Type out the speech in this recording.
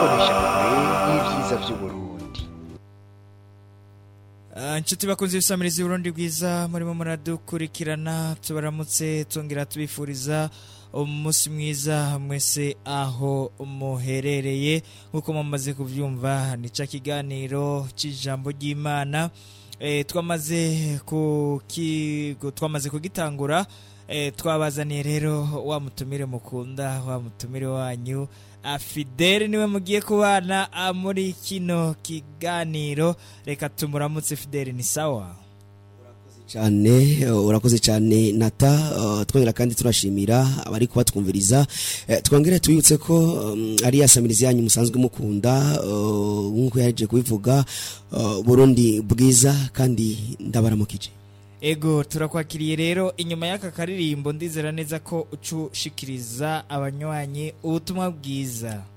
n'imboneshakure y'ibyiza by'uburundi Ah, inshuti bakunze ibisamiriza Burundi bwiza murimo muradukurikirana tubaramutse tongera tubifuriza umunsi mwiza mwese aho muherereye nk'uko mumaze kubyumva ni cya kiganiro cy'ijambo ry'imana Eh, twamaze kuki- twamaze kugitangura Eh, twabazaniye rero wa mutumire mukunda wa mutumire wanyu afideli niwe mugiye kubana ah, muri kino kiganiro reka tumuramutse fideli ni sawa cyane uh, urakoze cyane nata uh, twongera kandi turashimira abari kubatwumviriza Eh, twongere tubibutse ko um, ari ya samirizi yanyu musanzwe mukunda uh, nk'uko yaje kubivuga uh, burundi bwiza kandi ndabaramukije ego turakwakiriye rero inyuma y'aka karirimbo ndizera neza ko ucushikiriza abanywanyi ubutumwa bwiza